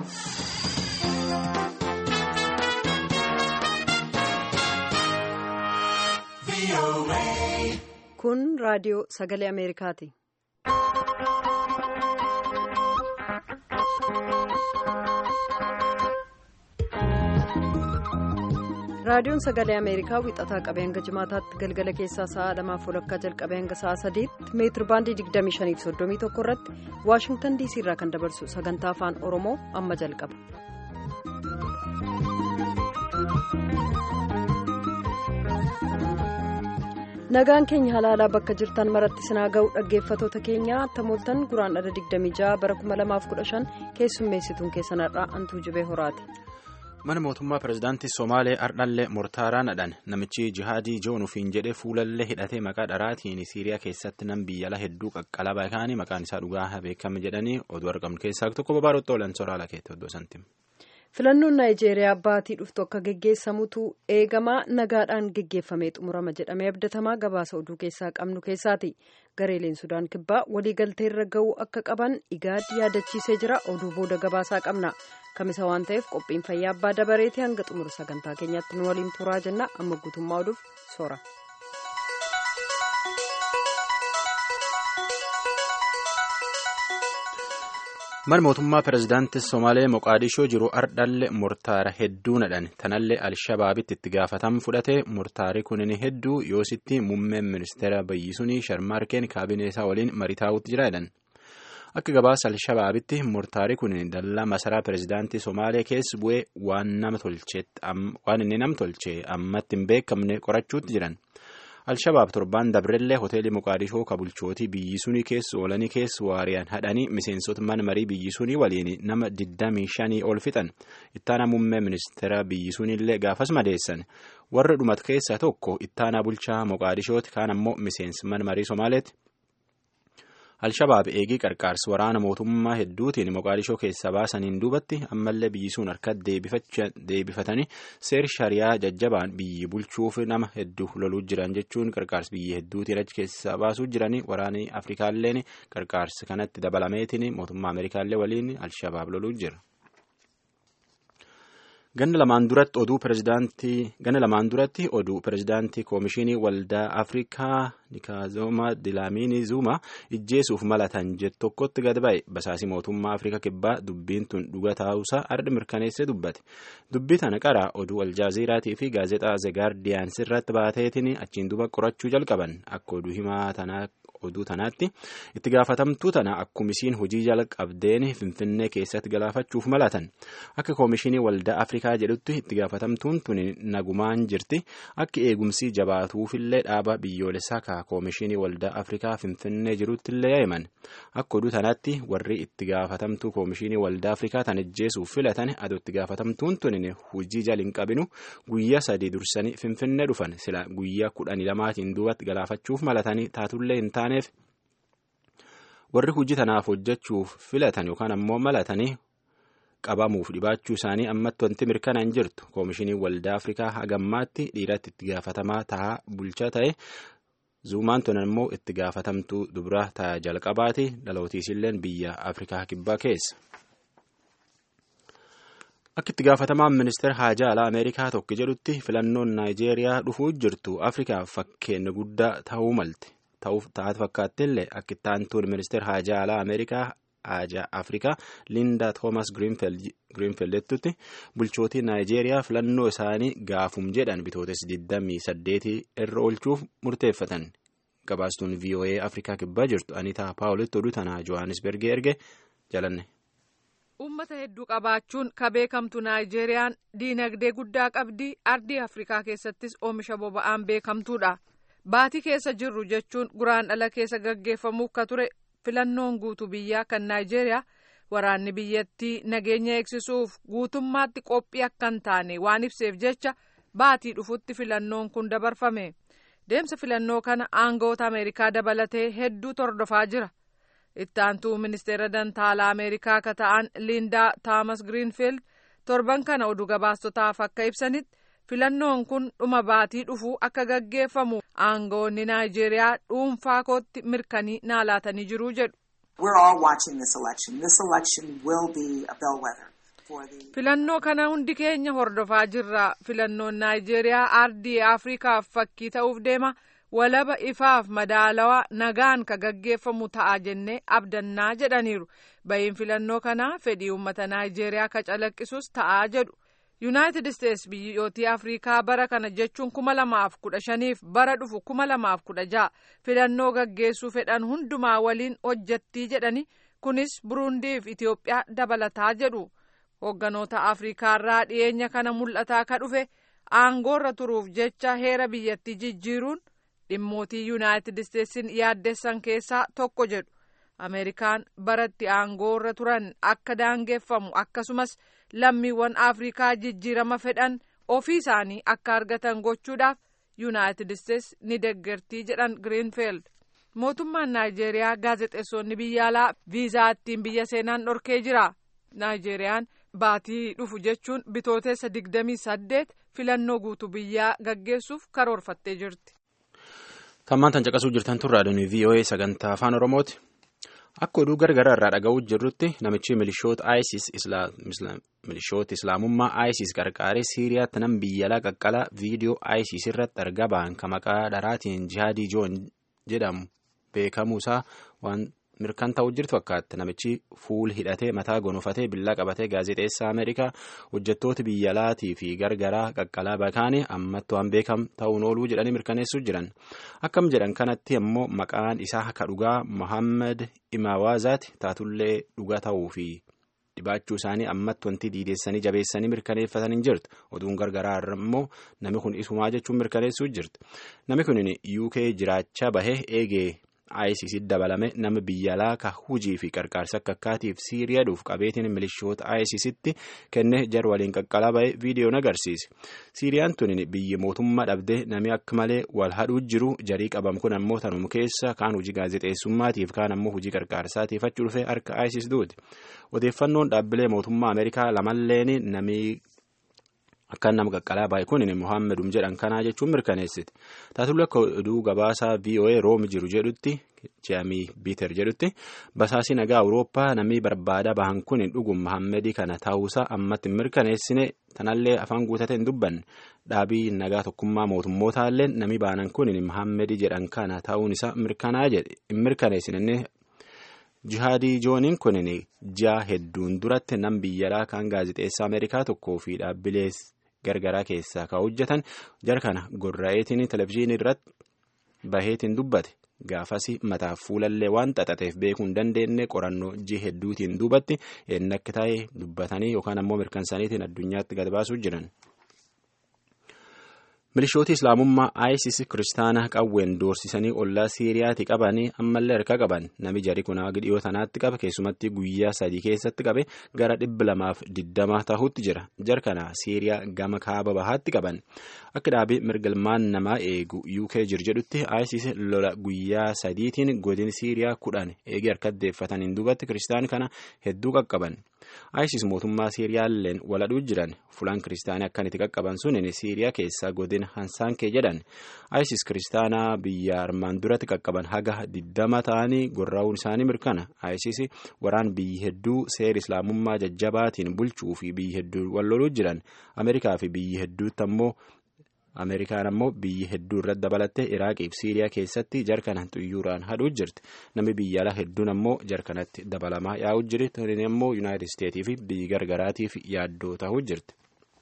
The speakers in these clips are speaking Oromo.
Kun raadiyoo sagalee Ameerikaati. Raadiyoon sagalee Ameerikaa wixataa qabee hanga jimaataatti galgala keessaa sa'a lamaaf walakkaa jalqabee hanga sa'a sadiitti meetir baandii 2531 irratti Waashingtan DC irraa kan dabarsu sagantaa afaan Oromoo amma jalqaba. nagaan keenya halaalaa bakka jirtan maratti sinaa ga'u dhaggeeffatoota keenya tamooltan guraan dhala 26 bara 2015 keessummeessituun keessanarraa antuu jibee horaati. mana mootummaa pirezidaantii somaalee ardhallee mortaaraanadhaan namichi jihaadii joonufiin jedhee fuulallee hidhatee maqaa dharaatiin siiriyaa keessatti nam biyyala hedduu qaqqalaba kaanii maqaan isaa dhugaa beekame jedhanii oduu argamnu keessaa tokko babaarotti oolan soraala keetti oddoo santiim. filannoon naayijeeriyaa baatii dhuftu akka geggeessamutu eegamaa nagaadhaan geggeeffamee xumurama jedhamee abdatamaa gabaasa oduu keessaa qabnu keessaati gareeleen sudaan kibbaa waliigalteerra ga'uu akka qaban igaad yaadachiisee jira oduu booda gabaasaa qabna kamisa waan ta'eef qophiin fayyaa abbaa dabareetii hanga xumura sagantaa keenyaatti nu waliin turaa jenna amma guutummaa oduuf soora. mana mootummaa pirezidaantii somaalee moqaadishoo jiru ardhalle murtaara hedduunadhaan tanallee alshabaabitti itti gaafatamu fudhate murtaari kunin hedduu yoositti muummeen ministeera bayyisuunii sharmaarkeen kaabinee isaa waliin maritaa'utti jiraadhan akka gabaasa alshabaabitti murtaari kunin dallaa masaraa pirezidaantii somaalee keessa bu'ee waan inni nam tolche ammatti hin beekamne qorachuutti jiran. alshabaab torbaan dabrellee hoteelii muqaadishoo ka bulchootii biyyisuunii keessa oolanii keessa waariyaan hadhanii miseensota mana marii biyyisuunii waliin nama 25 ol fixan ittaanaa muummee ministeera biyyisuuniillee gaafas madeessan warra dhumat keessaa tokko ittaanaa bulchaa muqaadishooti kaan ammoo miseensi mana marii somaaleeti. alshabaab eegii qarqaarsa waraana mootummaa hedduutiin moqaadishoo keessaa baasaniin duubatti ammallee biyyisuun harka deebifatanii seer shariyaa jajjabaan biyyi bulchuuf nama hedduu loluu jiran jechuun qarqaarsa biyyi hedduutiin achi keessaa baasuu jiranii waraanni afrikaalleen qarqaarsa kanatti dabalameetiin mootummaa ameerikaallee waliin alshabaab loluu jira. ganna lamaan duratti oduu pirezidaantii ganna lamaan duratti oduu pirezidaantii koomishinii waldaa afrikaa nikaazoma dilaamiini zuuma ijjeesuuf malatan jedhu tokkotti gad ba'e basaasii mootummaa afrikaa kibbaa dubbiin tun dhuga taa'uusaa arda mirkaneessee dubbate dubbii tana qara oduu aljaaziiraatii fi gaazexaa zegaardiyaans irratti baateetiin achiin duba qorachuu jalqaban akka oduu himaa tanaa oduu tanaatti itti gaafatamtuu tana akkumisiin hojii jalqabdeen finfinnee keessatti galaafachuuf malatan akka koomishinii waldaa afrikaa jedhutti itti gaafatamtuun tun nagumaan jirti akka eegumsii jabaatuufillee dhaaba biyyoolessaa ka koomishinii waldaa afrikaa finfinnee jiruttillee yaa'iman akka oduu tanaatti warri itti gaafatamtuu koomishinii waldaa afrikaa tan ijjeesuuf filatan adoo itti gaafatamtuun tun hojii jala hin qabinu guyyaa sadii dursanii finfinnee dhufan sila guyyaa kudhanii lamaatiin duubatti galaafachuuf malatanii taatullee hin taane. warri hojii tanaaf hojjechuuf filatan yookaan ammoo malatanii qabamuuf dhibaachuu isaanii ammatti wanti mirkanaa hin jirtu koomishinii waldaa afrikaa hagammaatti dhiiratti itti gaafatamaa ta'a bulchaa ta'e zuumaan tun ammoo itti gaafatamtuu dubraa ta'a jalqabaati dhalootiisilleen biyya afrikaa kibbaa keessa. akka itti gaafatamaan ministeera haajaa alaa ameerikaa tokko jedhutti filannoon naayijeeriyaa dhufuu jirtu afrikaaf fakkeenya guddaa ta'uu malte. taate fakkaattillee akka itti aantuun ministeera haajaa alaa ameerikaa haajaa afrikaa lindaa toomas giriinfeldettutti bulchootii naayijeeriyaa filannoo isaanii gaafum jedhan bitootes 28 irra oolchuuf murteeffatan gabaastuun voa afrikaa kibbaa jirtu anitaa paawulitti oduu tanaa johannisbergee erge jalanne. ummata hedduu qabaachuun ka beekamtu naayijeeriyaan diinagdee guddaa qabdi ardii afrikaa keessattis oomisha boba'aan beekamtuudha. baatii keessa jirru jechuun guraan dhala keessa gaggeeffamuuf ka ture filannoon guutuu biyyaa kan naayijeeriyaa waraanni biyyattii nageenya eegsisuuf guutummaatti qophii akka hin taane waan ibseef jecha baatii dhufutti filannoon kun dabarfame deemsa filannoo kana aangawoota ameerikaa dabalatee hedduu tordofaa jira itti aantuu ministeera dantaalaa ameerikaa ka ta'an liindaa taamas giriinfiild torban kana oduu gabaastotaaf akka ibsanitti. filannoon kun dhuma baatii dhufuu akka gaggeeffamu aangawoonni naayijeeriyaa dhuunfaa kootti mirkanii naalaatanii jiruu jedhu. filannoo kana hundi keenya hordofaa jirra filannoon naayijeeriyaa ardii afrikaaf fakkii ta'uuf deema walaba ifaaf madaalawaa nagaan ka gaggeeffamu ta'a jennee abdannaa jedhaniiru bahiin filannoo kanaa fedhii uummata naayijeeriyaa ka calaqqisus ta'aa jedhu yuunaayitid isteets biyyootii afrikaa bara kana jechuun kuma lamaaf kudha shaniif bara dhufu kuma lamaaf kudha ja'a filannoo gaggeessuu fedhan hundumaa waliin hojjattii jedhani kunis burundiif itiyoophiyaa dabalataa jedhu hoogganoota afrikaarraa dhiyeenya kana mul'ataa ka dhufe aangoorra turuuf jecha heera biyyattii jijjiiruun dhimmootii yuunaayitid isteetsin yaaddessan keessaa tokko jedhu ameerikaan baratti aangoorra turan akka daangeffamu akkasumas lammiiwwan afrikaa jijjiirama fedhan ofii isaanii akka argatan gochuudhaaf yuunaayitid isteets ni deggertii jedhan giriinfield mootummaan naayijeeriyaa gaazexeessonni biyya alaa viizaa ittiin biyya seenan dhorkee jira naayijeeriyaan baatii dhufu jechuun bitooteessa digdamii saddeet filannoo guutuu biyyaa gaggeessuuf karoorfattee jirti. Tammaan tan caqasuu jirtan tun raadiyoon VOA sagantaa afaan Oromooti. Akka oduu gargaraa irraa dhaga'uu jirrutti namichi milishoota ISIS milishoota islaamummaa ISIS qarqaaree Siiriyaatti nam biyya alaa qaqqalaa viidiyoo ISIS irratti argaa ba'an ka maqaa dharaatiin jihaadii joon jedhamu beekamuusaa waan mirkan ta'uu jirtu fakkaatti namichi fuul hidhatee mataa gonofatee billaa qabatee gaazexeessaa Ameerikaa hojjettoota biyya alaatii fi gargaraa qaqqalaa bakaanii ammatti waan beekam ta'uun ooluu jedhanii mirkaneessuu jiran akkam jedhan kanatti ammoo maqaan isaa ka dhugaa Mohaammed Imawaazaati taatullee dhugaa ta'uu fi dhibaachuu isaanii ammatti wanti diideessanii jabeessanii mirkaneeffatanii jirtu oduun gargaraa irra immoo namni kun isumaa jechuun mirkaneessuu jirti namni kun UK jiraachaa bahee eegee ISIS dabalame nama biyya alaa ka hujii fi qarqaarsa akka akkaatiif Siiriyaadhuuf qabeetiin milishoota ISISitti kenne jar waliin qaqqalaa ba'ee viidiyoon agarsiise. Siiriyaan tun biyyi mootummaa dhabdee namni akka malee wal hadhuu jiru jarii qabam kun ammoo tanuma keessa kaan hojii gaazexeessummaatiif kaan ammoo hojii qarqaarsaatiif achi dhufe harka ISIS duuti. Odeeffannoon dhaabbilee mootummaa Ameerikaa lamalleen namni akka nama qaqqalaa baay'ee kun Mohaammed jedhan kanaa jechuun mirkaneessiti. Taatullee akka oduu gabaasaa VOA Room jiru jedhutti Jaamii Biiter jedhutti basaasii nagaa Awurooppaa namni barbaada bahan kun dhugum Mohaammed kana ta'uusaa ammatti mirkaneessine tanallee afaan guutatee hin dubbanne dhaabii nagaa tokkummaa mootummootallee namni baanan kun Mohaammed jedhan kana ta'uun isaa mirkanaa jedhe hin mirkaneessine jihaadii jooniin kun ji'a hedduun duratti nam biyyalaa kan gaazexeessaa ameerikaa tokkoo fi dhaabbilee gargaraa keessaa kan hojjetan jara kana gorra'eetiin televizyiinii irratti baheetiin dubbate gaafas mataaf fuulallee waan xaxateef beekuu hin dandeenye qorannoo ji'a hedduutiin duubatti eenyu akka ta'e dubbatanii yookaan ammoo mirkansaniitiin addunyaatti gad baasuu jiran. milishooti islaamummaa isis kiristaana qawween doorsisanii ollaa siiriyaatti qabanii ammallee harka qaban nami jari kunaa dhiyoo tanaatti qaba keessumatti guyyaa sadii keessatti qabe gara dhibba lamaaf digdama tahutti jira jar kana siiriyaa gama kaaba bahaatti qaban akka dhaabii mirgalmaan namaa eegu uk jir jedhutti isis lola guyyaa sadiitiin godin siiriyaa kudhan eegee harka deeffataniin duubatti kiristaan kana hedduu qaqqaban. isis mootummaa siiriyaalleen waladhuu jiran fulaan kiristaanii akkan itti qaqqaban sunin siiriyaa keessaa godin hansaankee jedhan isis kiristaanaa biyya armaan duratti qaqqaban haga diddama ta'anii gorraa'uun isaanii mirkana isis waraan biyyi hedduu seera islaamummaa jajjabaatiin bulchuu fi biyyi hedduu walloluu jiran ameerikaa fi biyyi hedduutti ammoo ameerikaan ammoo biyyi hedduu irratti dabalattee iraaqii fi siiriyaa keessatti jarkana xuyyuuraan hadhuu jirti namni biyya alaa hedduun ammoo jarkanatti dabalamaa yaa'uu jirti tunin ammoo yuunaayitid isteetii fi biyyi gargaraatiif yaaddoo ta'uu jirti.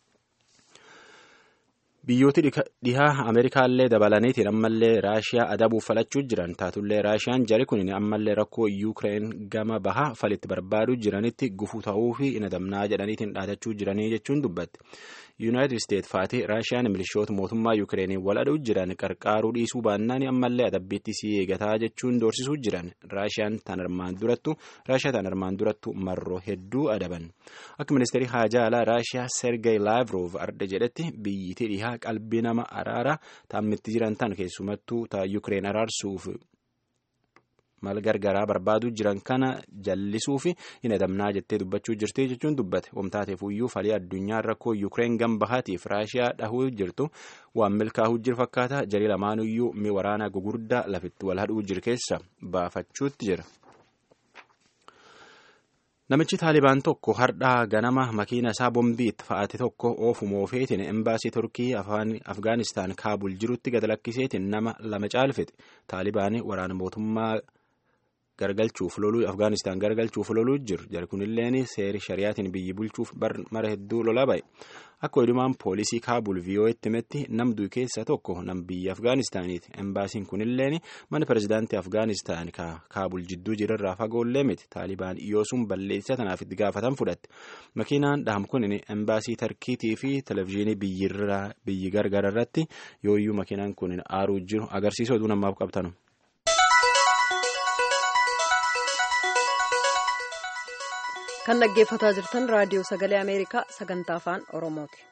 biyyooti dhihaa ameerikaallee dabalaniitiin ammallee raashiyaa adabuuf falachuu jiran taatullee raashiyaan jari kun ammallee rakkoo yuukireen gama bahaa falitti barbaaduu jiranitti gufuu ta'uu fi hin adamnaa jedhaniitiin dhaatachuu jiranii jechuun dubbatti. yuunaayitid isteet faati raashiyaan milishoota mootummaa yuukireenii waladhuu jiran qarqaaruu dhiisuu baannaan ammallee adabbiitti sii eegataa jechuun doorsisuu jiran raashiyaan tan armaan durattu raashiyaa tan armaan durattu marroo hedduu adaban akka ministeerii haajaa alaa raashiyaa sergey laavrov arda jedhetti biyyitii dhihaa qalbii nama araara taammitti jiran tan keessumattuu ta yuukireen araarsuuf mal gargaraa barbaaduu jiran kana jallisuu fi hin adamnaa jettee dubbachuu jirti jechuun dubbate wamtaateef iyyuu falii addunyaa rakkoo yuukireen gama bahaatiif raashiyaa dhahuu jirtu waan milkaa'uu jiru fakkaata jarii lamaan iyyuu mi waraanaa gugurdaa lafitti wal hadhuu jiru keessa baafachuutti jira. Namichi Taalibaan tokko hardhaa ganama makiina isaa bombiitti fa'aate tokko oofuma oofeetiin embaasii Turkii Afgaanistaan Kaabul jirutti gad lakkiseetiin nama lama caalfite. Taalibaan waraana mootummaa gargalchuuf loluu Afgaanistaan gargalchuuf loluu jiru. Jari kunilleen seeri shari'aatiin biyyi bulchuuf mara hedduu lolaa ba'e. Akka odumaan poolisii Kaabul VOA'tti himetti namduu keessa tokko nam biyya Afgaanistaaniiti. Embaasiin kunilleen mana pirezidaantii Afgaanistaan Kaabul jidduu jirarraa fagoollee miti. Taalibaan iyoosuun balleessa tanaaf itti gaafatan fudhatte. Makiinaan dhaham kun embaasii Tarkiitii fi televezyiinii biyyi gargar irratti yooyyuu makiinaan kun aaruu jiru agarsiisa oduu namaaf qabtanu. kan dhaggeeffataa jirtan raadiyoo sagalee ameerikaa sagantaa afaan oromooti.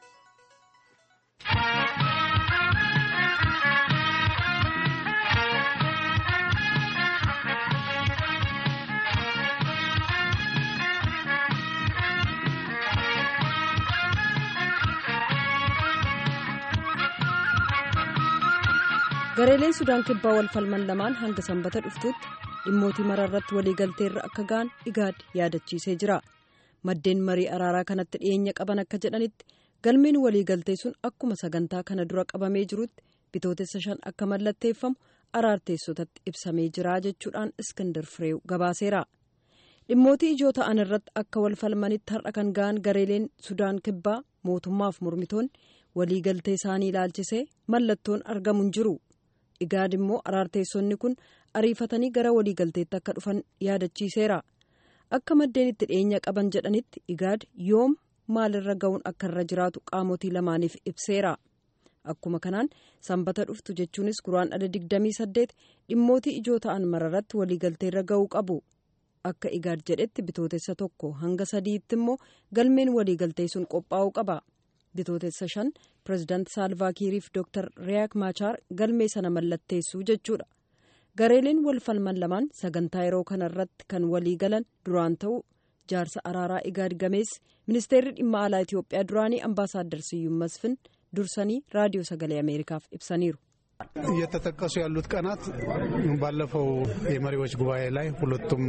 gareeleen sudaan kibbaa wal falman lamaan hanga sanbata dhuftuutti dhimmootii maraa irratti waliigalteerra akka ga'an igaad yaadachiisee jira maddeen marii araaraa kanatti dhiyeenya qaban akka jedhanitti galmeen waliigaltee sun akkuma sagantaa kana dura qabamee jirutti bitootessa shan akka mallatteeffamu araarteessotatti ibsamee jira jechuudhaan iskindar fireew gabaaseera dhimmootii ijoo ta'an irratti akka wal falmanitti har'a kan ga'an gareeleen sudaan kibbaa mootummaaf mormitoonni waliigaltee isaanii ilaalchisee mallattoon argamu hin jiru. igaad immoo araarteessonni kun ariifatanii gara waliigalteetti akka dhufan yaadachiiseera akka maddeen itti dhiyeenya qaban jedhanitti igaad yoom maalirra ga'uun akka irra jiraatu qaamotii lamaaniif ibseera akkuma kanaan sanbata dhuftu jechuunis guraandhala 28 dhimmootii ijoo ta'an mararratti waliigalteerra ga'uu qabu akka igaad jedhetti bitootessa tokko hanga sadiitti immoo galmeen waliigaltee sun qophaa'uu qaba. bitootessa shan pireezidaant saalvaakiiriif dooktar riyaak maachaar galmee sana mallatteessuu jechuudha gareeleen wal falman lamaan sagantaa yeroo kanarratti kan walii galan duraan ta'u jaarsa araaraa igaad gameessi ministeerri dhimma alaa itiyoophiyaa duraanii ambaasaaddar siyyuum masfin dursanii raadiyoo sagalee ameerikaaf ibsaniiru. እየተጠቀሱ ያሉት ቀናት ባለፈው የመሪዎች ጉባኤ ላይ ሁለቱም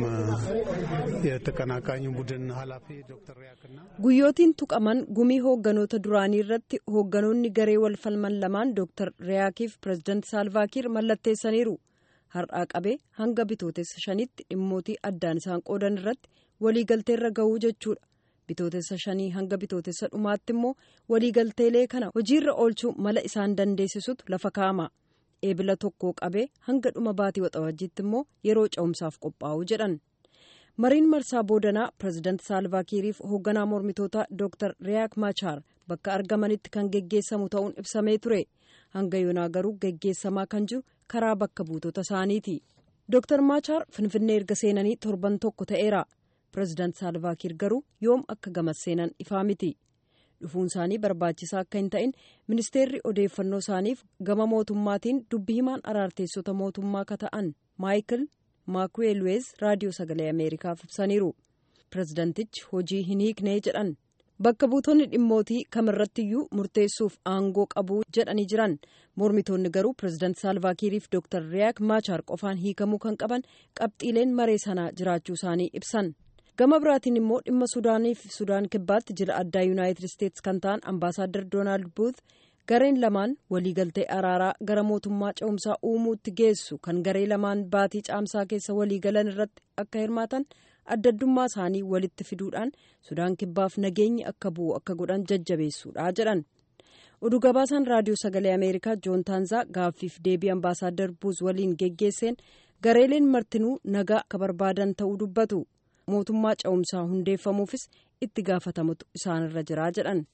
የተቀናቃኝ ቡድን ኃላፊ ዶክተር ሪያክና guyyootiin tuqaman gumii hoogganoota duraanii irratti hoogganoonni garee wal falman lamaan dooktar riyaakiif pireezidaant saalvaakiir mallatteessaniiru har'aa qabee hanga bitootessa shanitti dhimmootii addaan isaan qoodan irratti waliigalteerra ga'uu jechuudha bitootessa shanii hanga bitootessa dhumaatti immoo waliigalteelee kana hojiirra oolchuu mala isaan dandeessisutu lafa kaa'ama. eebila tokkoo qabee hanga dhuma baatii waxabajjiitti immoo yeroo ce'umsaaf qophaa'u jedhan mariin marsaa boodanaa pireezidaant saalvaakiiriif hoogganaa mormitootaa dooktar riyaak maachaar bakka argamanitti kan geggeessamu ta'uun ibsamee ture hanga yoonaa garuu geggeessamaa kan jiru karaa bakka buutota isaaniiti dooktar maachaar finfinnee erga seenanii torban tokko ta'eera pireezidaant saalvaakiir garuu yoom akka gamas seenan ifaa miti. dhufuun isaanii barbaachisaa akka hin ta'in ministeerri odeeffannoo isaaniif gama mootummaatiin dubbi himaan araarteessota mootummaa ka ta'an maayikil maakuweelweez raadiyoo sagalee ameerikaaf ibsaniiru pireezidantichi hojii hin hiiknee jedhan bakka buutonni dhimmootii kamirrattiyyuu murteessuuf aangoo qabu jedhanii jiran mormitoonni garuu pireezidaant saalvaakiiriif dooktar riyaak maachaar qofaan hiikamuu kan qaban qabxiileen maree sanaa jiraachuu isaanii ibsan. gama biraatiin immoo dhimma suudaanii fi sudaan kibbaatti jila addaa yuunaayitid isteetsi kan ta'an ambaasaaddar doonaald buut gareen lamaan waliigaltee araaraa gara mootummaa ce'umsaa uumuutti geessu kan garee lamaan baatii caamsaa keessa waliigalan irratti akka hirmaatan addaddummaa isaanii walitti fiduudhaan sudaan kibbaaf nageenyi akka bu'u akka godhan jajjabeessuudha jedhan oduu gabaasaan raadiyoo sagalee ameerikaa joon taanzaa gaaffiif deebii ambaasaaddar buuz waliin geggeesseen gareeleen martinuu nagaa akka barbaadan ta'uu dubbatu. mootummaa ce'umsaa hundeeffamuufis itti gaafatamutu isaanirra jiraa jedhan.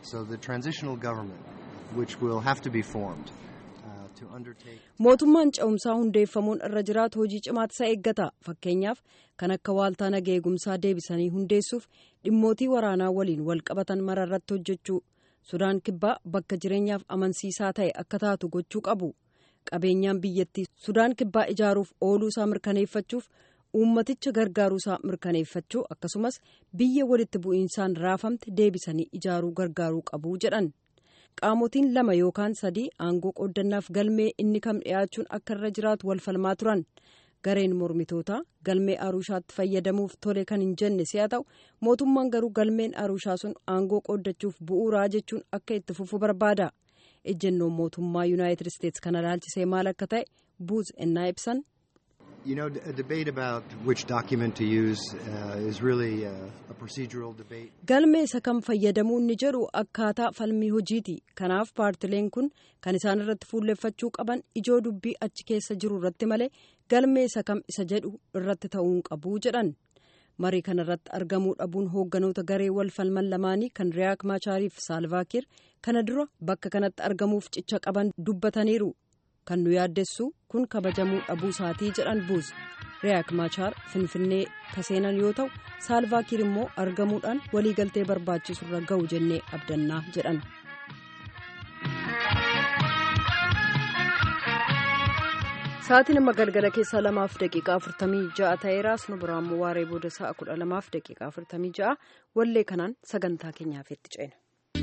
mootummaan ce'umsaa hundeeffamuun irra jiraatu hojii cimaatu isa eeggata fakkeenyaaf kan akka waaltaa naga eegumsaa deebisanii hundeessuuf dhimmootii waraanaa waliin wal qabatan mara irratti hojjechuu sudaan kibbaa bakka jireenyaaf amansiisaa ta'e akka taatu gochuu qabu qabeenyaan biyyattii sudaan kibbaa ijaaruuf ooluu isaa mirkaneeffachuuf. uummaticha gargaaruusaa mirkaneeffachuu akkasumas biyya walitti bu'iinsaan raafamte deebisanii ijaaruu gargaaruu qabu jedhan qaamotiin lama yookaan sadii aangoo qooddannaaf galmee inni kam dhiyaachuun akka irra jiraatu wal falmaa turan gareen mormitootaa galmee arushaatti fayyadamuuf tole kan hin jenne si'a ta'u mootummaan garuu galmeen arushaa sun aangoo qooddachuuf bu'uuraa jechuun akka itti fufu barbaada ejjennoon mootummaa yuunaayitid isteetsi kana ilaalchisee maal akka ta'e buuz ennaa ibsan. You know, a debate about which document to use uh, is really uh, a procedural debate. Galmee isa kam fayyadamuu inni jedhu akkaataa falmii hojiiti. Kanaaf paartileen kun kan isaan irratti fuulleffachuu qaban ijoo dubbii achi keessa jiru irratti malee galmee isa kam isa jedhu irratti ta'uu hin qabu jedhan. Marii kana irratti argamuu dhabuun hoogganoota garee wal falman lamaanii kan Riyaak Maachaariif Saalvaakiir kana dura bakka kanatti argamuuf cicha qaban dubbataniiru. kan nu yaaddessu kun kabajamuu dhabuu isaatii jedhan buuz riyaak maachaar finfinnee kaseenan yoo ta'u saalvaakiir immoo argamuudhaan waliigaltee barbaachisu irra ga'u jennee abdannaa jedhan. sa'aatii nama galgala keessaa lamaaf daqiiqaa afurtamii ja'a ta'eeraas nu biraan waaree booda sa'a kudha lamaaf daqiiqaa afurtamii ja'a wallee kanaan sagantaa keenyaaf itti ceena.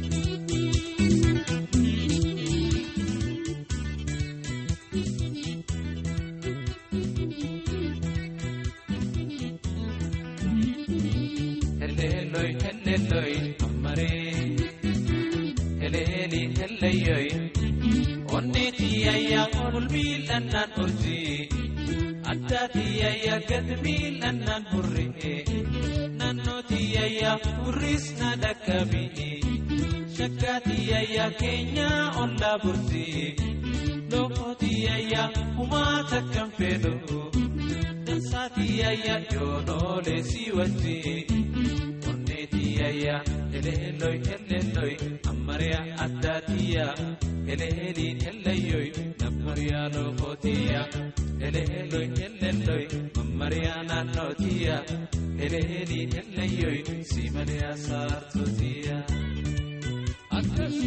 helleelloy helleelloy ammaree heleeli helleeyyoy onneeti ayya olmiilannaan urji addaati ayya gad miilannaan hurree naannooti ayya hurris na dhaqqabii shakkaati ayya keenya ollaa burti lokooti ayya humaa takkan fedhu dansaati ayya yoonoolee si wajji onneetiyayya eleelloy eleelloy ammariya addaatiyya eleeliin ellayyoy nammariya lookootiya eleelloy eleelloy mammariya naannootiya eleeliin ellayyoy simaliya saartootiya akkas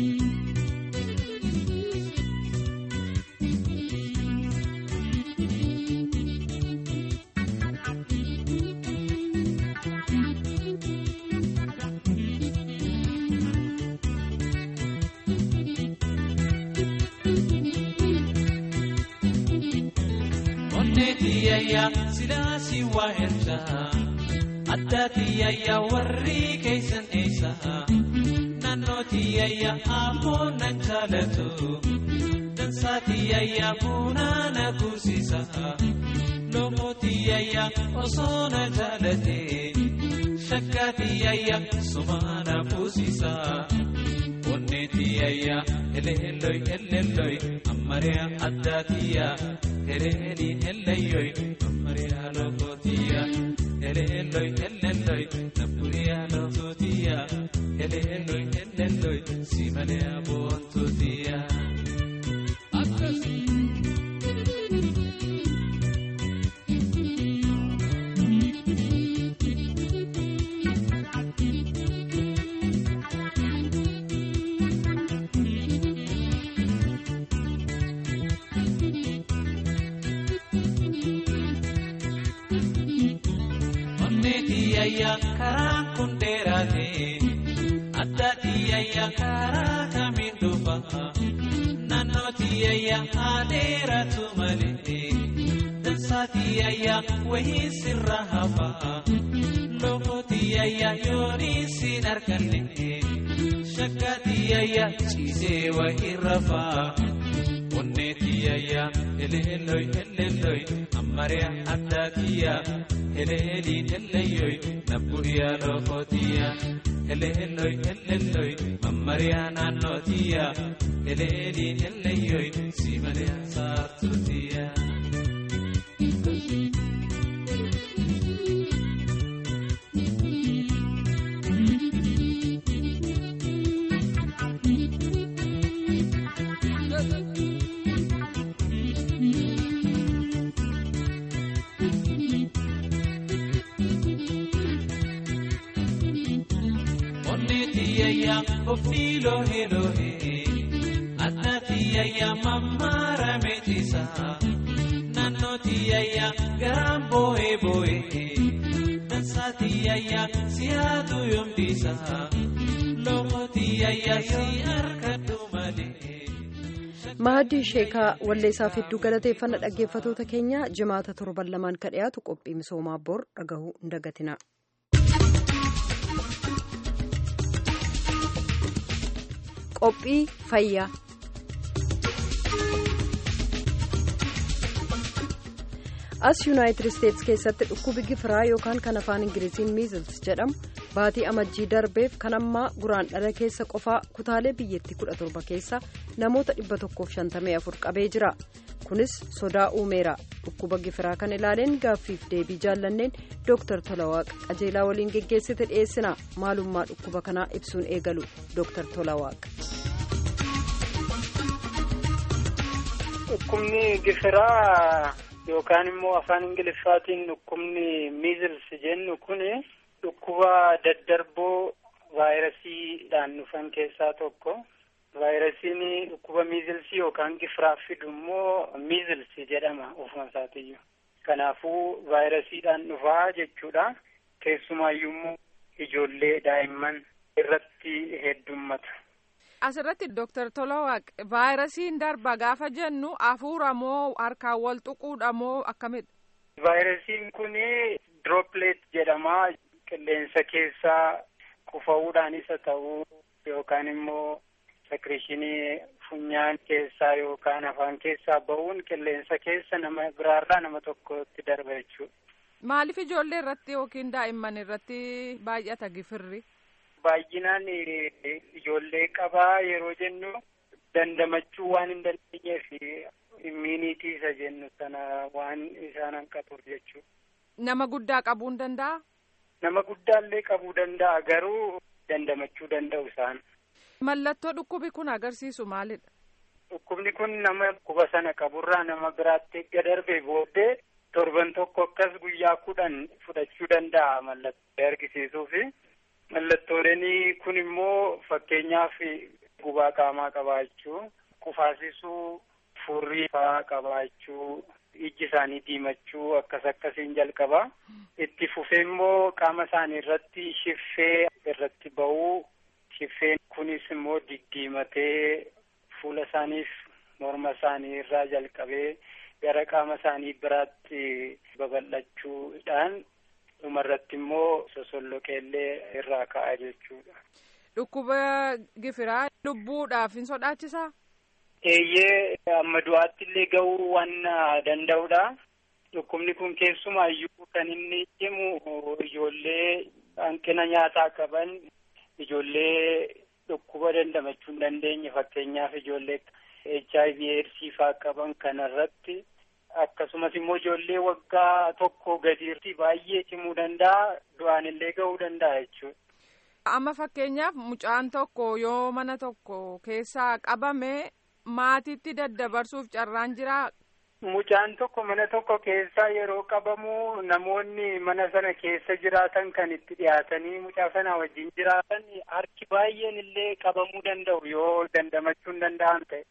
onneetiyayya silaasii waa erga addaatiyayya warri keeysan eeysa naannootiyayya ammoo nan jaalatu dansaatiyayya buunaa na kuusisa lomootiyayya osoo na jaalate shakkaatiyayya sumaa na kuusisa onneetiyayya eleelloy eleelloy ammariya addaatiyya eleeliin ellayyoy ammariya lokootiya eleelloy eleelloy nabburiya lokootiya eleelloy eleelloy simaleya boontootiya akkas onneetiyayya karaan kun dheeraate addaatiyayya karaa kamiin dhufa naannootiyayya haa dheeratu malee dansaatiyayya wayii sirra hafa lokootiyayya yoonii siin arganne shakkaatiyayya ciisee wayii rafa onneetiyayya eleelloy eleelloy ammariya addaatiyya eleeliin ellayyoy nabburiya lokootiya eleelloy eleelloy mammariya naannootiya eleeliin ellayyoy simaliya saartuutiya onneetiyayya ofii loohee loohee addaatiyayya mammaara meetisa naannootiyayya garaan boo'ee boo'ee dansaatiyayya siyaatu yoomdiisa lokootiyayya si harkadhu malee. mahadii sheekaa walleessaaf hedduu galateeffannaa dhaggeeffatoota keenya jimaata torban lamaan ka dhiyaatu qophii misoomaa bor dhagahuu hin dagatina. qophii fayyaa. as yuunaayitid isteetsi keessatti dhukkubi gifiraa yookaan kan afaan ingiliziin miizils jedhamu baatii amajjii darbeef kan ammaa guraandhala keessa qofaa kutaalee biyyattii 17 keessa namoota 154 qabee jira kunis sodaa uumeera dhukkuba gifiraa kan ilaaleen gaaffiif deebii jaallanneen dooktar tolawaaq qajeelaa waliin geggeessite dhiyeessina maalummaa dhukkuba kanaa ibsuun eegalu dooktar tolawaaq. dhukkubni gifiraa. yookaan immoo afaan ingiliffaatiin dhukkubni miizils jennu kun dhukkuba daddarboo vaayirasiidhaan dhufan keessaa tokko vaayirasiin dhukkuba miizilsii yookaan gifiraaf fidu immoo miizils jedhama ofuma isaatiyyuu kanaafuu vaayirasiidhaan dhufaa jechuudha keessumaayyuu immoo ijoollee daa'imman irratti heddummata. Asirratti Dooktar Tolawaaq vaayirasiin darba gaafa jennu hafuura moo harkaan wal tuquudha moo akkamidha? Vaayirasiin kun dirooppileet jedhama. Qilleensa keessaa qufa'uudhaan isa ta'uu yookaan immoo sekreeshinii funyaan keessaa yookaan afaan keessaa ba'uun qilleensa keessa nama biraarraa nama tokkotti darba jechuudha. Maaliif ijoollee irratti yookiin daa'imman irratti baay'ata gifirri? Baay'inaan ijoollee qabaa yeroo jennu dandamachuu waan hin dandeenyeef immiinitii isa jennu sana waan isaan hanqatuuf jechuudha. Nama guddaa qabuu hin danda'a? Nama guddaallee qabuu danda'a garuu dandamachuu danda'u isaan. Mallattoo dhukkubi kun agarsiisu maalidha? Dhukkubni kun nama dhukkuba sana qaburraa nama biraatti erga darbee booddee torban tokko akkas guyyaa kudhan fudhachuu danda'a mallattoo argisiisuufi. Mallattooleen kun immoo fakkeenyaaf gubaa qaamaa qabaachuu, qufaasisuu, furrii fa'aa qabaachuu, ijji isaanii diimachuu akkas akkasiin jalqaba. Itti fufee immoo qaama isaanii irratti shiffee irratti ba'uu, shiffeen kunis immoo diddiimatee fuula isaaniif morma isaanii irraa jalqabee gara qaama isaanii biraatti babal'achuudhaan dhumarratti immoo sosolloqeellee irraa ka'a jechuudha. Dhukkuba gifiraa lubbuudhaaf hin sodaachisaa? Eeyyee amma du'aatti illee ga'uu waan danda'udha. Dhukkubni kun keessumaayyuu kan inni himu ijoollee hanqina nyaataa qaban, ijoollee dhukkuba dandamachuu hin dandeenye fakkeenyaaf ijoollee HIV AIDS faa qaban kanarratti akkasumas immoo ijoollee waggaa tokko gadiirti baay'ee cimuu danda'a du'aan illee ga'uu danda'a jechuudha. Amma fakkeenyaaf mucaan tokko yoo mana tokko keessaa qabame maatiitti daddabarsuuf carraan jiraa. Mucaan tokko mana tokko keessaa yeroo qabamu namoonni mana sana keessa jiraatan kan itti dhiyaatanii mucaa sana wajjin jiraatan harki baay'een illee qabamuu danda'u yoo dandamachuu hin danda'an ta'e.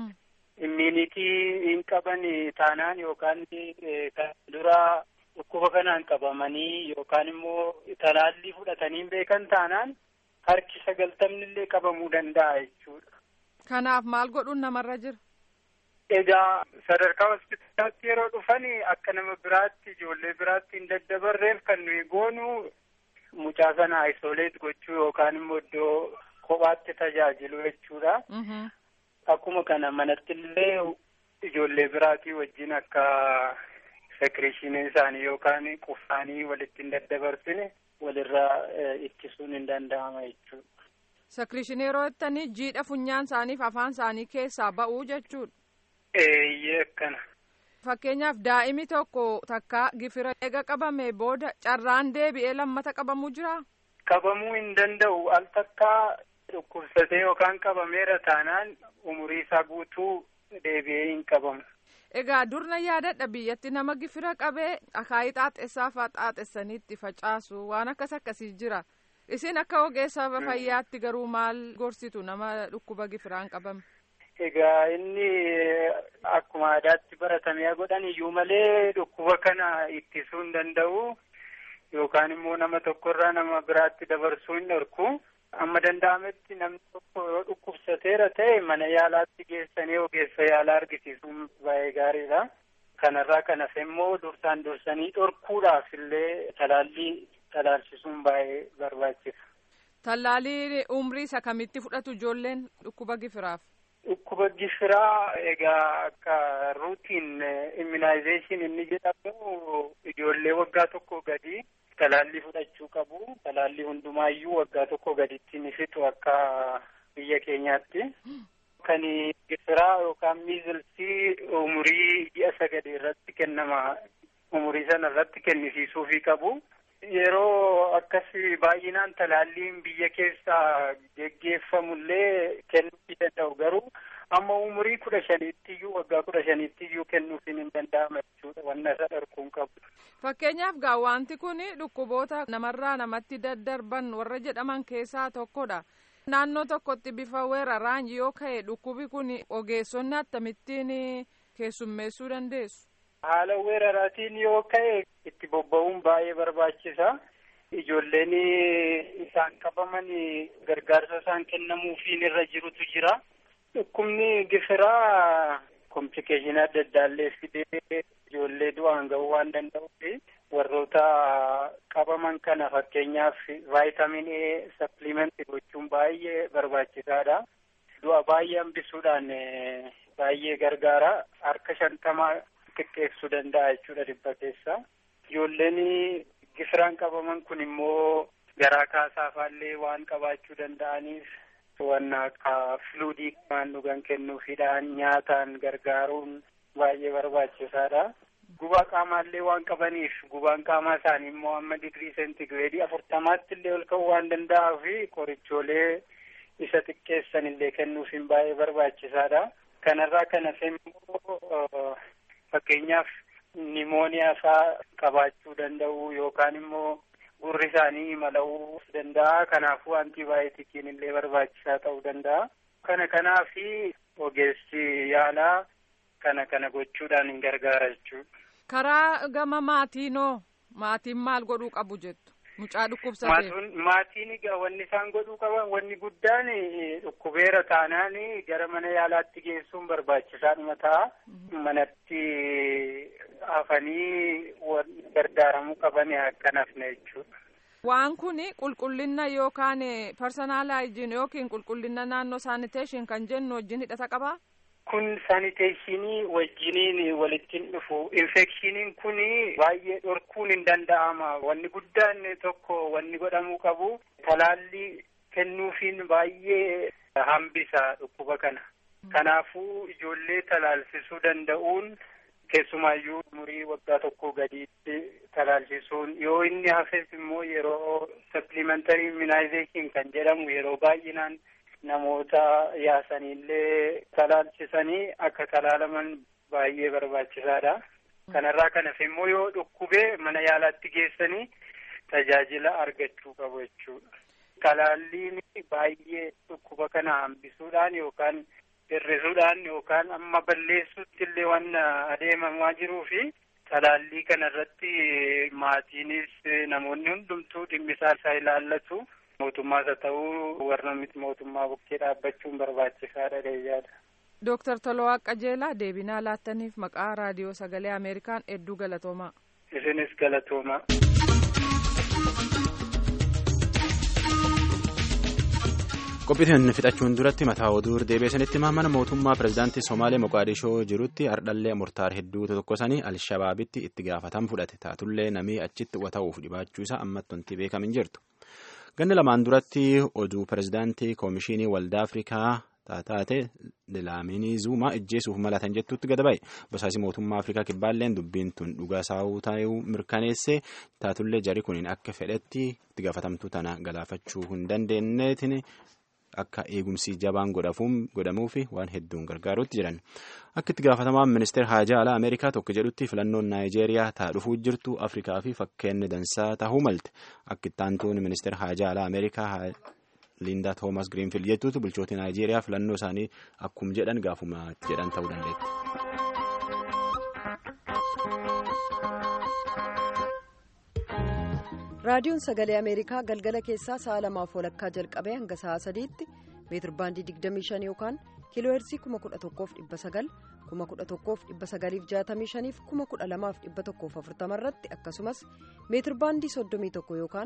immiinitii hin qaban taanaan yookaan kan dura dhukkuba kanaan qabamanii yookaan immoo talaallii fudhatanii hin beekan taanaan harki sagaltamni illee qabamuu danda'a jechuudha. Kanaaf maal godhuun namarra jira? Egaa sadarkaa hospitaalaatti yeroo dhufan akka nama biraatti ijoollee biraatti hin daddabarreef kan nuyi goonu mucaa sana aisoleet gochuu yookaan immoo iddoo kophaatti tajaajilu jechuudha. Akkuma kana manatti illee ijoollee biraatii wajjin akka sekreeshiniin isaanii yookaan qufaanii walitti hin daddabarsine walirraa ittisuun hin danda'ama jechuudha. Sekreeshinii yeroo jettanii jiidha funyaan isaaniif afaan isaanii keessaa ba'uu jechuudha. Eeyyee akkana. Fakkeenyaaf daa'imi tokko takka gifira eega qabame booda carraan deebi'ee lammata qabamuu jiraa? Qabamuu hin danda'u al takkaa dhukkubsatee yookaan qabameera taanaan umurii isaa guutuu deebi'ee hin qabamu. Egaa durna yaadadha biyyatti nama gifira qabee akaayii xaaxessaa fa'aa xaaxessanii itti facaasu waan akkas akkasii jira. Isin akka ogeessa fayyaatti garuu maal gorsitu nama dhukkuba gifiraan qabame? Egaa inni akkuma aadaatti baratamee godhan iyyuu malee dhukkuba kana ittisuu hin danda'u yookaan immoo nama tokkorraa nama biraatti dabarsuu hin dhorku. amma danda'ametti namni tokko yoo dhukkubsateera ta'e mana yaalaatti geessanii ogeessa yaalaa argisiisuun baay'ee gaariidha. Kanarraa kan hafe immoo dursaan dursanii dhorkuudhaaf illee talaallii talaalchisuun baay'ee barbaachisa. Tallaalii umrii isa kamitti fudhatu ijoolleen dhukkuba gifiraaf? Dhukkuba gifiraa egaa akka ruutiin immunization inni jedhamu ijoollee waggaa tokko gadi talaallii fudhachuu qabu. Talaallii hundumaayyuu waggaa tokko gaditti ni fixu akka biyya keenyaatti. Kan gifiraa yookaan miizilsii umurii ji'a sagal irratti kennama. Umurii sana irratti kennisiisuufii qabu. Yeroo akkasii baay'inaan talaalliin biyya keessaa geggeeffamullee kennuufii danda'u garuu amma umurii kudha shaniittiyyuu waggaa kudha shaniittiyyuu kennuufiin hin danda'ama jechuudha wanna isa dhorkuun qabu. Fakkeenyaaf gaa wanti kun dhukkuboota namarraa namatti daddarban warra jedhaman keessaa tokkodha. Naannoo tokkotti bifa weeraraan yoo ka'e dhukkubi kun ogeessonni akkamittiin keessummeessuu dandeessu? Haala weeraraatiin yoo ka'e itti bobba'uun baay'ee barbaachisa. Ijoolleen isaan qabaman gargaarsa isaan kennamuufiin irra jirutu jira. Dhukkubni gifiraa komplikeeshinii adda addaallee fidee ijoollee du'aan ga'uu waan danda'uuf warroota qabaman kana fakkeenyaaf vaayitaamin A sapplimentii gochuun baay'ee barbaachisaadha. Du'a baay'ee hambisuudhaan baay'ee gargaara. Harka shantamaa xiqqeessuu danda'a jechuudha dhibba keessa. Ijoolleen gifiraan qabaman kun immoo garaa kaasaafaallee waan qabaachuu danda'aniif waan akka fluudii waan dhugan kennuufiidhaan nyaataan gargaaruun baay'ee barbaachisaadha. Gubaa qaamaallee waan qabaniif gubaan qaamaa isaanii immoo amma digirii seentigireedii afurtamaatti illee ol ka'uu waan danda'uu fi qorichoolee isa xiqqeessan illee kennuufiin baay'ee barbaachisaadha. Kanarraa kan hafe immoo fakkeenyaaf nimooniyaa isaa qabaachuu danda'u yookaan immoo gurri isaanii mala'uu danda'a. Kanaafuu antiibaayotikiin illee barbaachisaa ta'uu danda'a. Kana kanaafi ogeessi yaalaa kana kana gochuudhaan hin gargaara jechuudha. Karaa gama maatiinoo maatiin maal godhuu qabu jettu mucaa dhukkubsatee. Maatiin egaa wanni isaan godhuu qaban wanni guddaan dhukkubeera taanaan gara mana yaalaatti geessuun barbaachisaadhuma ta'a. Manatti hafanii gargaaramuu qaban akka nafne jechuudha. Waan kun qulqullina yookaan parsanaalaayijiin yookiin qulqullina naannoo saaniteeshin kan jennu wajjin hidhata qabaa? Kun saaniteeshinii wajjiniin walitti dhufu. Infekshiniin kun baay'ee dhorkuun hin danda'ama. Wanni guddaan tokko wanni godhamuu qabu talaallii kennuufiin baay'ee hambisa dhukkuba kana. Kanaafuu ijoollee talaalsisuu danda'uun keessumaayyuu umurii waggaa tokko gadiitti talaalchisuun yoo inni hafes immoo yeroo supplementary immunization kan jedhamu yeroo baay'inaan namoota yaasaniillee talaalchisanii akka talaalaman baay'ee barbaachisaadha. Kanarraa kan hafe immoo yoo dhukkubee mana yaalaatti geessanii tajaajila argachuu qabu jechuudha. Talaalliin baay'ee dhukkuba kana hambisuudhaan yookaan hir'isuudhaan yookaan amma balleessuutti illee waan adeemamaa jiruu fi talaallii kana irratti maatiinis namoonni hundumtuu dhimmisaa isaa ilaallatu. mootummaas haa ta'uu warra miti mootummaa bukkee dhaabbachuun barbaachisaadha deeyyaadha. Dooktar Tolawaa Qajeelaa deebinaa laattaniif maqaa raadiyoo sagalee Ameerikaan hedduu galatoomaa. Isinis galatoomaa. qophiitiin fixachuun duratti mataa oduu deebiisanitti mana mootummaa pirezidaantii somaalee moqaadishoo jirutti ardhallee murtaar hedduu tokkosanii alshabaabitti itti gaafatama fudhate taatullee namii achitti wata'uuf dhibaachuu isaa ammatti wanti beekamin jirtu. ganna lamaan duratti oduu pirezidaantii koomishinii waldaa afrikaa taate dilaaminii zuumaa ijjeesuuf malatan jettutti gada ba'e basaasii mootummaa afrikaa kibbaalleen dubbiin tun dhugaa saawuu ta'uu mirkaneesse taatullee jari kuniin akka fedhetti itti gaafatamtuu tana galaafachuu hin dandeenyeetiin akka eegumsi jabaan godhamuu fi waan hedduun gargaaruutti jiran akka itti gaafatamaan ministeera haajaa alaa ameerikaa tokko jedhutti filannoon naayijeeriyaa taa dhufuu jirtu afrikaa fi fakkeenni dansaa tahuu malte akka itti aantuun ministeera haajaa alaa ameerikaa liindaa toomas giriinfild jettuutu bulchooti naayijeeriyaa filannoo isaanii akkuma jedhan gaafuma jedhan ta'uu dandeetti. raadiyoon sagalee ameerikaa galgala keessaa sa'a lamaaf walakkaa jalqabee hanga sa'a sadiitti meetir baandii 25 yookaan kiilooheersii 11,900 11,965 fi 12,140 irratti akkasumas meetir baandii 31 yookaan